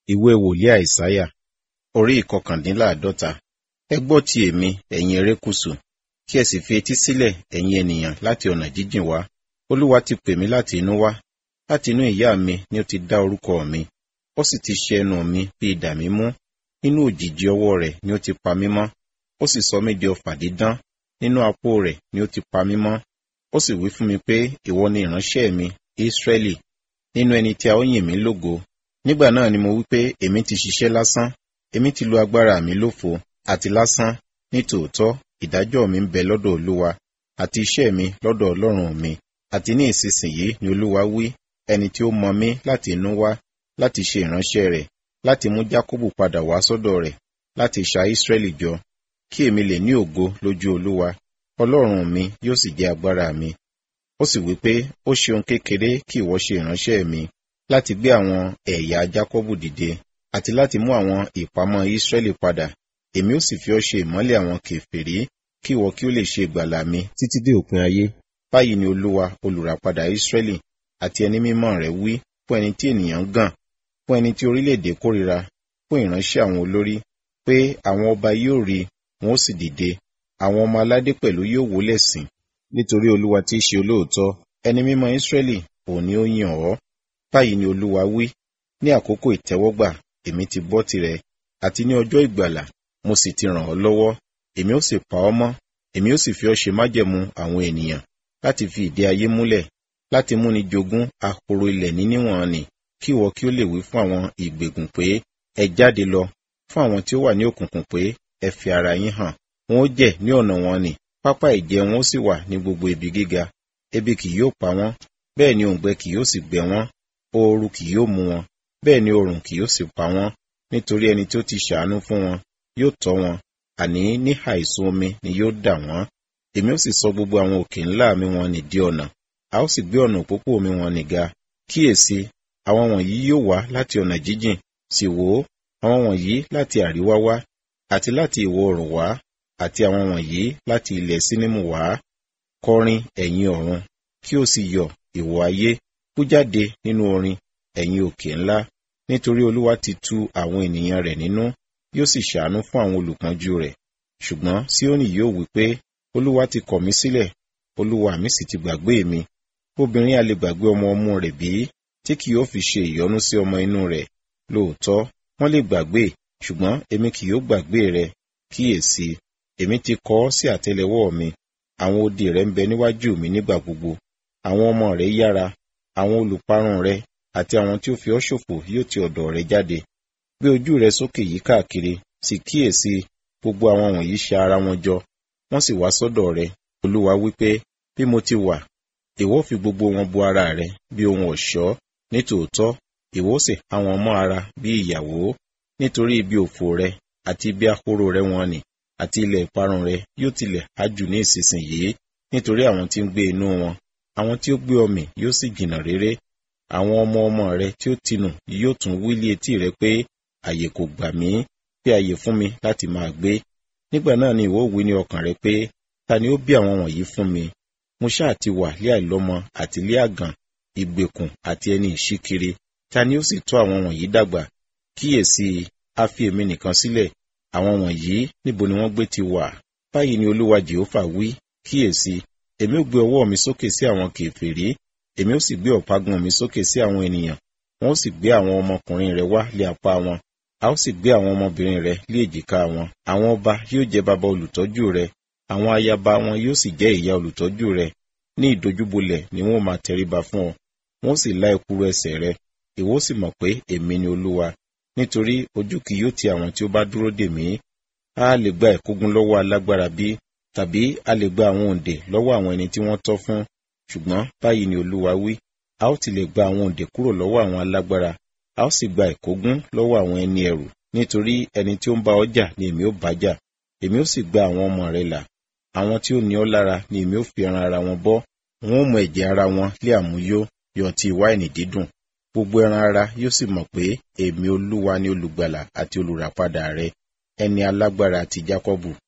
ìwé wòlíì àìsáyà orí ìkọkàndínláàdọ́ta ẹ gbọ́ ti èmi ẹ̀yin erékùṣù kí ẹ sì fi etí sílẹ̀ ẹ̀yin ènìyàn láti ọ̀nà jíjìn wá olúwa ti pè mí láti inú wá láti inú ìyá mi ni ó ti dá orúkọ mi ó sì ti ṣe ẹnu mi bí idà mímú nínú òjìji ọwọ́ rẹ̀ ni ó ti pa mí mọ́ ó sì sọ mí di ọfà dídán nínú apó rẹ̀ ni ó ti pa mí mọ́ ó sì wí fún mi pé ìwọ ni ìránṣẹ́ mi Ísírẹ́lì nínú ẹni tí a ó yìn mí lógo nígbà náà ni mo wí pé èmi ti ṣiṣẹ́ lásán èmi ti lo agbára mi lófo àti lásán ní tòótọ́ ìdájọ́ mi ń bẹ lọ́dọ̀ olúwa àti iṣẹ́ mi lọ́dọ̀ ọlọ́run mi àti ní ìsinsìnyí ni olúwa wí ẹni tí ó mọ mí láti inú wá láti ṣe ìránṣẹ́ rẹ̀ láti mú jákòbù padà wá sọ́dọ̀ rẹ̀ láti ṣa Ísírẹ́lì jọ kí èmi lè ní ògo lójú olúwa ọlọ́run mi yóò sì jẹ́ agbára mi ó sì wí pé ó ṣe ohun kékeré kí ìwọ ṣe ìránṣẹ́ mi láti gbé àwọn ẹ̀yà jákọ́bù dìde àti láti mú àwọn ìpamọ́ Ísírẹ́lì padà èmi ó sì fi ọ́ ṣe ìmọ́lẹ̀ àwọn kèfèrí kí ìwọ kí ó lè ṣe ìgbàlà mi títí dé òpin ayé báyìí ni olúwa olùràpadà Ísírẹ́lì àti ẹni mímọ́ rẹ̀ wí fún ẹni tí ènìyàn ń gàn fún ẹni tí orílẹ̀-èdè kórìíra fún ìránṣẹ́ àwọn olórí pé àwọn ọba yóò rí wọn ó sì dìde àwọn ọmọ aládé pẹ̀lú yóò wólẹ̀ sìn nítorí olúwa tí í ṣe olóòótọ́ ẹni mímọ́ Ísírẹ́lì òun ni ó yàn ọ́ báyìí ni olúwa wí ní àkókò ìtẹ́wọ́gbà èmi ti gbọ́ tirẹ̀ àti ní ọjọ́ ìgbàlà mo sì ti ràn ọ́ lọ́wọ́ èmi ó sì pa ọ́ mọ́ èmi ó sì fi ọ́ ṣe májẹ̀mú àwọn ènìyàn láti fi ìdí ayé múlẹ̀ láti múni jogún ahoro ilẹ̀ níníwọ̀n nì kí ìwọ kí ó lè wí fún àwọn ìgbègùn pé ẹ jáde lọ fún àwọn tí ó wà ní òkùnkùn pé ẹ fi ara yín hàn wọn ó jẹ ní ọ̀nà wọn nì pápá ìjẹ wọn ó sì wà ní gbogbo ibi gíga ebi kì yóò pa wọ́n bẹ́ẹ̀ ni òǹgbẹ kì yóò sì gbẹ wọ́n ooru kì yóò mú wọn bẹ́ẹ̀ ni oòrùn kì yóò sì pa wọ́n nítorí ẹni tí ó ti ṣàánú fún wọn yóò tọ́ wọn àní níhà ìsun omi ni yóò dà wọ́n èmi ó sì sọ gbogbo àwọn òkè ńlá mi wọn nì di ọ̀nà a ó sì gbé ọ̀nà òpópó mi wọn nì ga kíyèsí àwọn wọ̀nyí yóò wá láti ọ̀nà jíjìn sì wò ó àwọn wọ̀nyí láti àríwá wá àti láti ìwọ̀ oòrùn wá àti àwọn wọ̀nyí láti ilẹ̀ sínímù wá kọrin ẹ̀yin ọ̀run kí ó sì yọ̀ ìwọ̀ ayé kú jáde nínú orin ẹ̀yin òkè ńlá nítorí olúwa ti tu àwọn ènìyàn rẹ̀ nínú yóò sì ṣàánú fún àwọn olùpọ́njú rẹ̀ ṣùgbọ́n Síónì yóò wí pé olúwa ti kọ̀ mí sílẹ̀ olúwa mi sì ti gbàgbé mi obìnrin a lè gbàgbé ọmọ ọmú rẹ̀ bí tí kì yóò fi ṣe ìyọnu sí ọmọ inú rẹ̀ lóòótọ́ wọ́n lè gbàgbé ṣùgbọ́n èmi kì yóò gbàgbé rẹ̀ kíyèsí èmi ti kọ ọ́ sí àtẹ́lẹwọ́ mi àwọn odi rẹ̀ ń bẹ níwájú mi nígbà gbogbo àwọn ọmọ rẹ̀ yára àwọn olùparun rẹ̀ àti àwọn tí ó fi ọ́ ṣòfò yóò ti ọ̀dọ̀ rẹ̀ jáde gbé ojú rẹ̀ sókè yí káàkiri sì kíyèsí gbogbo àwọn wọ̀nyí ṣa ara wọn jọ wọ́n sì wá sọ́dọ̀ rẹ̀ olúwa wípé bí mo ti wà ìwọ fi gbogbo wọn bo ara rẹ̀ bí ohun ọ̀ṣọ́ nítòótọ́ ìwọ sì há wọn mọ́ ara bí ìyàwó nítorí ibi òfò rẹ̀ àti ibi ahoro rẹ̀ wọn nì àti ilẹ̀ ìparun rẹ̀ yóò tilẹ̀ há jù ní ìsinsìnyí nítorí àwọn tí ń gbé inú wọn àwọn tí ó gbé ọmì yóò sì jìnnà réré àwọn ọmọ ọmọ rẹ̀ tí ó tinù yóò tún wílé etí rẹ̀ pé àyè kò gbà mí bí àyè fún mi láti máa gbé nígbà náà ni ìwọ wí ní ọkàn rẹ̀ pé ta ni ó bí àwọn wọ̀nyí fún mi mo ṣáà ti wà lé àìlọ́mọ àti lé àgàn ìgbèkùn àti ẹni ìṣíkiri ta ni ó sì tọ́ àwọn wọ̀nyí dàgbà kíyèsí a fi èmi nìkan sílẹ̀ àwọn wọ̀nyí níbo ni wọ́n gbé ti wà báyìí ni olúwa jehova wí kíyèsí èmi ó gbé ọwọ́ mi sókè sí àwọn kèfèrí èmi ó sì gbé ọ̀págun mi sókè sí àwọn ènìyàn wọn ó sì gbé àwọn ọmọkùnrin rẹ̀ wá lé apá wọn a ó sì gbé àwọn ọmọbìnrin rẹ̀ lé èjìká wọn àwọn ọba yóò jẹ́ baba olùtọ́jú rẹ̀ àwọn ayaba wọn yóò sì jẹ́ ìyá olùtọ́jú rẹ̀ ní ìdojúbolẹ̀ ni wọn ó máa tẹríba fún ọ wọn ó sì lá ekuru ẹsẹ̀ rẹ̀ ìwọ ó sì mọ̀ pé èmi ni olúwa nítorí ojú kì yóò ti àwọn tí ó bá dúró dè mí a lè gba ìkógun lọ́wọ́ alágbára bí tàbí a lè gba àwọn òǹdè lọ́wọ́ àwọn ẹni tí wọ́n tọ́ fún ṣùgbọ́n báyìí ni olúwa wí a ó ti lè gba àwọn òǹdè kúrò lọ́wọ́ àwọn alágbára a ó sì gba ìkógun lọ́wọ́ àwọn ẹni ẹ̀rù nítorí ẹni tí ó ń bá ọ jà ni èmi ó bá jà èmi ó sì gba àwọn ọmọ rẹ là àwọn tí ó ní ọ lára ni èmi ó fi ẹran ara wọn bọ́ wọn ó mọ ẹ̀jẹ̀ ara wọn lé àmúyó yọ ti wáìnì dídùn gbogbo ẹran ara yóò sì mọ̀ pé èmi olúwa ni olùgbàlà àti olùràpadà rẹ ẹni alágbára ti jákọ́bù